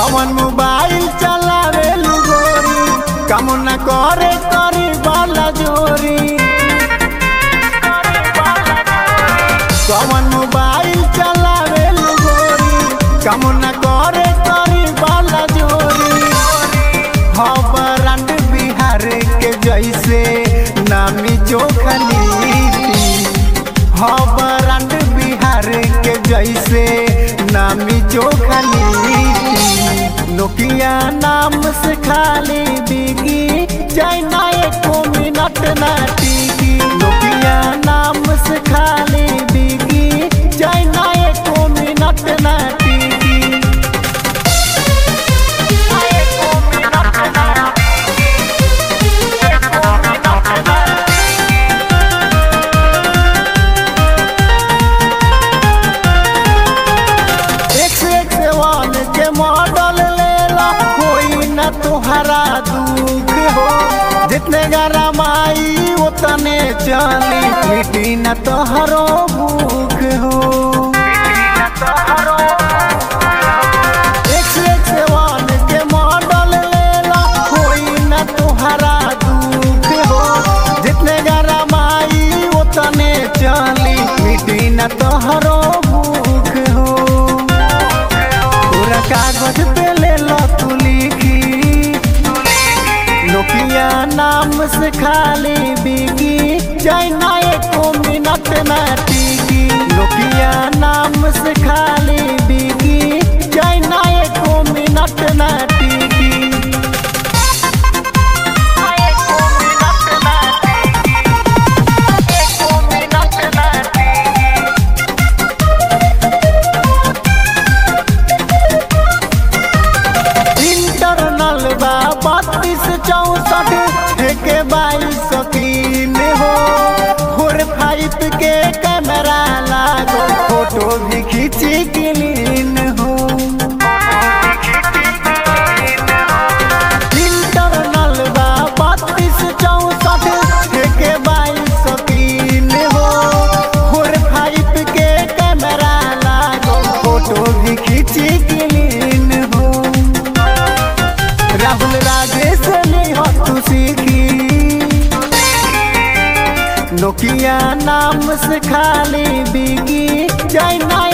कौन मोबाइल चलावे गोरी कम न करे करी वाला जोरी कौन मोबाइल चलावे गोरी कम न करे करी वाला जोरी हाँ ब्रांड बिहार के जैसे नामी चोखली हाँ ब्रांड बिहार के जैसे नामी चोखली नोकिया नाम से खाली बिगी चाइना एको मिनट ना टिकी नोकिया नाम से खाली बिगी चाइना एको मिनट ना टिकी एको मिनट ना एको मिनट ना एक से एक से वन के मॉडल लेला कोई न तुहरा दुख हो जितने गरम आई उतने चली मिटी न तोहरो भूख हो एक से एक से वन के मॉडल लेला कोई न तुहरा दुख हो जितने गरम आई उतने चली मिटी न तोहरो भूख हो पूरा कागज पे ले लो तू लिखी नोकिया नाम से खाली बिगी चाइना एको मिनट ना टिकी नोकिया नाम से खाली बिगी चाइना एको मिनट ना टिकी एको मिनट ना टिकी एको मिनट ना टिकी इंटरनल बा बत्तीस चौसठ के बाईस तीन हो फोर फाइव के कैमरा लागो फोटो भी खींची क्लीन हो इंटरनल बा बत्तीस चौसठ के बाईस तीन हो फोर फाइव के कैमरा लागो फोटो भी खींची क्लीन हो राहुल राजेश ने हो तू सीखी नोकिया नाम से खाली बिगी चाइना